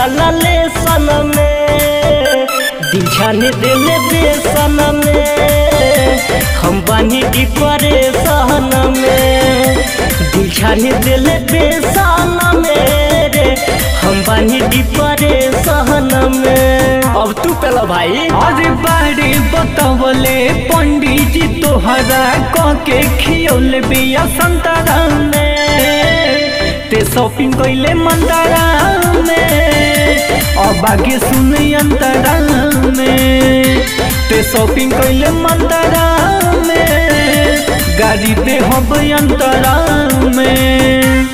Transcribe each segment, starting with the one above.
जाला लेसन में दिल छाने दिले बेसन में हम बानी की परेशान में दिल छाने दिले बेसन में रे हम बानी की परेशान में अब तू पेला भाई अरे बारे बतवले पंडित जी तोहरा क के खियौले बिया संतरा में ते शॉपिंग कइले मंदरा में अब आगे सुन अंतरा में ते शॉपिंग कइले मंदरा में गाड़ी दे हब अंतरा में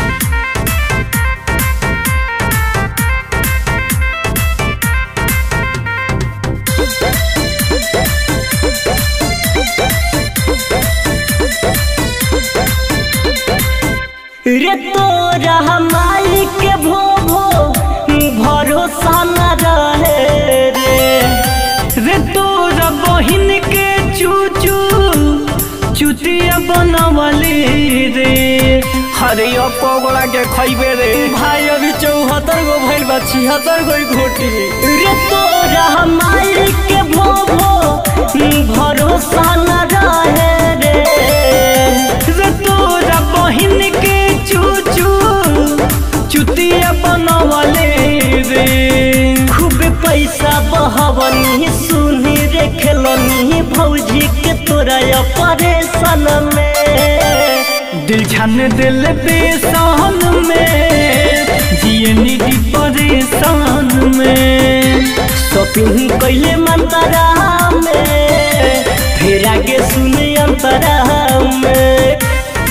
रे तोरा माई के भो भो भरोसा न रहे रे रे तोरा बहिन के चूचू चुतिया बनवली रे हरे पगला के खैबे रे भाई अभी चौहत्तर गो भइल बा छिहत्तर गो घोटी रे तोरा माई के भो भो भरोसा न रहे रे रे तोरा बहिन के चूचू चुतिया बनवले रे खूब पैसा बहवनी सुनी रे खेलनी भौजी के तोरा परेशान में दिल छान दिल बेसान में जिए निधि परेशान में शॉपिंग कैले मंतरा में फिर आगे सुने अंतरा में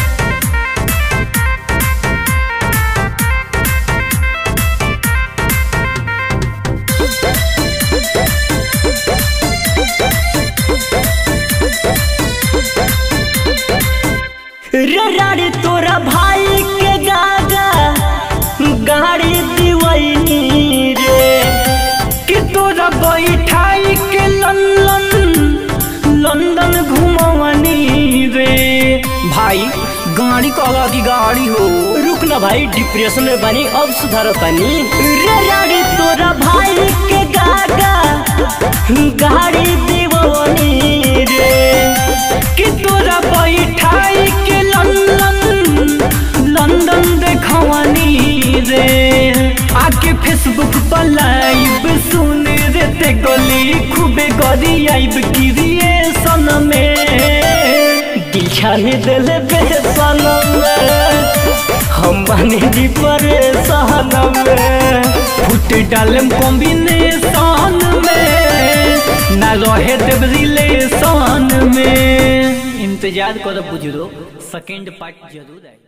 रे राड़ी तोरा भाई के गागा गाड़ी दिवैनी रे कि तोरा बैठाई के लंदन लंदन घुमवनी रे भाई गाड़ी कहला की गाड़ी हो रुक ना भाई डिप्रेशन में बनी अब सुधारो तनी रे राड़ी तोरा भाई के गागा गाड़ी दिवनी रे कि तोरा बैठाई के लंदन लंदन देखवनी रे आके फेसबुक पर लाइव सुन रे ते गली खूबे गरी आइब क्रिएशन में दिल छाने दिले बेसन में हम बने दी परेशान में फुट डालम कॉम्बिनेशन में ना रहे देव रिलेशन में इंतजार करो बुजुर्ग सेकंड पार्ट जरूर आए